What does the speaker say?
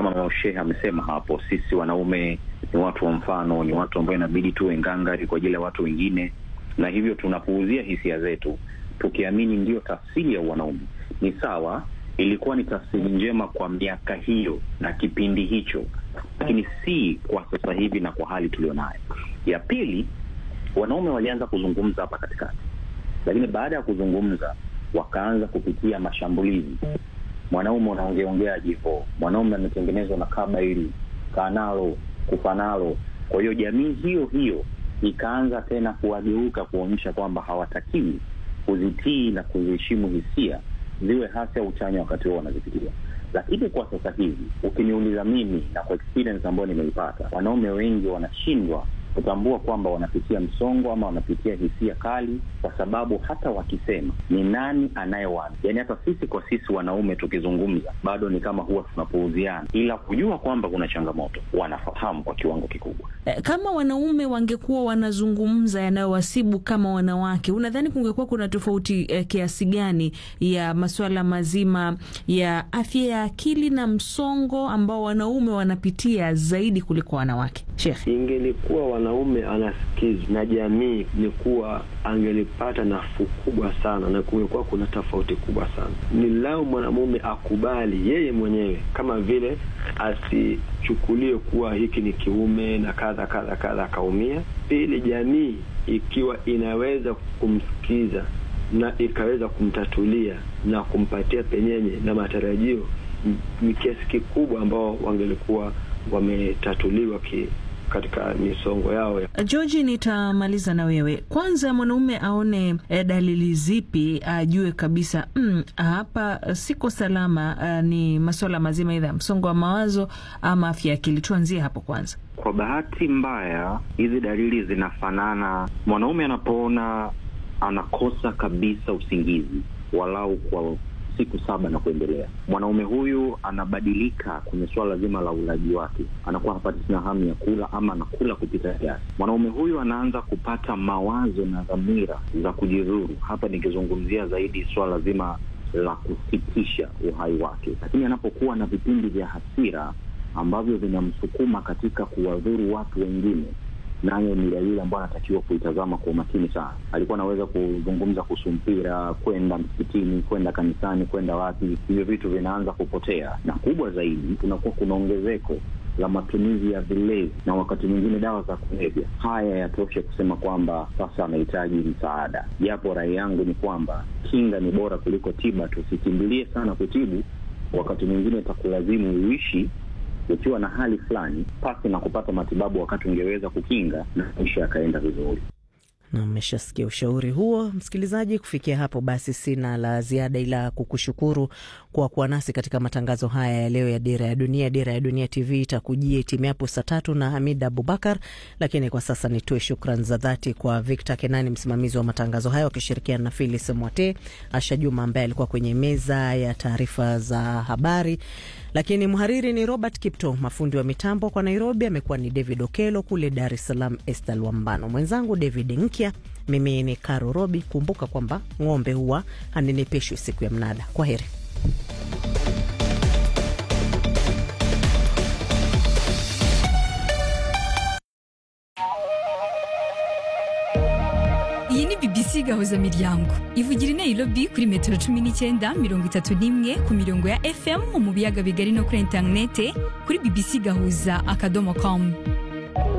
kama mama Shehe amesema hapo, sisi wanaume ni watu wa mfano, ni watu ambao inabidi tuwe ngangari kwa ajili ya watu wengine, na hivyo tunapuuzia hisia zetu tukiamini ndiyo tafsiri ya wanaume. Ni sawa, ilikuwa ni tafsiri njema kwa miaka hiyo na kipindi hicho, lakini si kwa sasa hivi na kwa hali tulionayo. Ya pili, wanaume walianza kuzungumza hapa katikati, lakini baada ya kuzungumza wakaanza kupitia mashambulizi. Mwanaume unaongeongea jivo, mwanaume ametengenezwa na kaba hili kanalo kufanalo. Kwa hiyo jamii hiyo hiyo ikaanza tena kuwageuka kuonyesha kwamba hawatakiwi kuzitii na kuziheshimu hisia ziwe hasi au chanya wakati huo wanazipitia. Lakini kwa sasa hivi ukiniuliza mimi na kwa experience ambayo nimeipata, wanaume wengi wanashindwa kutambua kwamba wanapitia msongo ama wanapitia hisia kali, kwa sababu hata wakisema ni nani anayewaambia? Yani hata sisi kwa sisi wanaume tukizungumza bado ni kama huwa tunapuuziana, ila kujua kwamba kuna changamoto wanafahamu kwa kiwango kikubwa. Eh, Kama wanaume wangekuwa wanazungumza yanayowasibu kama wanawake, unadhani kungekuwa kuna tofauti eh, kiasi gani ya masuala mazima ya afya ya akili na msongo ambao wanaume wanapitia zaidi kuliko wanawake? Sheikh. Ingelikuwa wanaume anasikizwa na jamii, ni kuwa angelipata nafuu kubwa sana, na kungekuwa kuna tofauti kubwa sana. Ni lao mwanamume akubali yeye mwenyewe, kama vile asichukulie kuwa hiki ni kiume na kadha kadha kadha, akaumia. Pili, jamii ikiwa inaweza kumsikiza na ikaweza kumtatulia na kumpatia penyenye na matarajio, ni kiasi kikubwa ambao wangelikuwa wametatuliwa ki, katika misongo yao ya George, nitamaliza na wewe kwanza. Mwanaume aone eh, dalili zipi ajue kabisa mm, hapa eh, siko salama? eh, ni masuala mazima idha ya msongo wa mawazo ama afya ya akili. Tuanzie hapo kwanza. Kwa bahati mbaya, hizi dalili zinafanana. Mwanaume anapoona anakosa kabisa usingizi walau kwa siku saba na kuendelea, mwanaume huyu anabadilika kwenye suala zima la ulaji wake, anakuwa hapati tena hamu ya kula ama anakula kupita kiasi. Mwanaume huyu anaanza kupata mawazo na dhamira za kujidhuru. Hapa nikizungumzia zaidi suala zima la kusitisha uhai wake, lakini anapokuwa na vipindi vya hasira ambavyo vinamsukuma katika kuwadhuru watu wengine, nayo ni dalili ambayo anatakiwa kuitazama kwa umakini sana. Alikuwa anaweza kuzungumza kuhusu mpira, kwenda msikitini, kwenda kanisani, kwenda wapi, hivyo vitu vinaanza kupotea, na kubwa zaidi, kunakuwa kuna ongezeko la matumizi ya vilevi na wakati mwingine dawa za kulevya. Haya yatoshe kusema kwamba sasa anahitaji msaada, japo rai yangu ni kwamba kinga ni bora kuliko tiba. Tusikimbilie sana kutibu, wakati mwingine itakulazimu uishi ukiwa na hali fulani pasi na kupata matibabu wakati ungeweza kukinga na maisha yakaenda vizuri. na mmeshasikia ushauri huo, msikilizaji. Kufikia hapo basi, sina la ziada ila kukushukuru kwa kuwa nasi katika matangazo haya ya leo ya Dira ya Dunia. Dira ya Dunia TV itakujia itimiapo saa tatu na Hamid Abubakar, lakini kwa sasa nitoe shukran za dhati kwa Victor Kenani, msimamizi wa matangazo haya, wakishirikiana na Filis Mwate, Asha Juma ambaye alikuwa kwenye meza ya taarifa za habari, lakini mhariri ni Robert Kipto, mafundi wa mitambo kwa Nairobi amekuwa ni David Okelo, kule Dar es Salaam Estal Wambano, mwenzangu David Nkya, mimi ni Karo Robi. Kumbuka kwamba ng'ombe huwa hanenepeshwi siku ya mnada. Kwa heri. iyi ni bbc gahuza miryango ivugira i nairobi kuri metero cumi n'icyenda mirongo itatu n'imwe ku mirongo ya fm mu biyaga bigari no kuri interinete kuri bbc gahuza akadomo com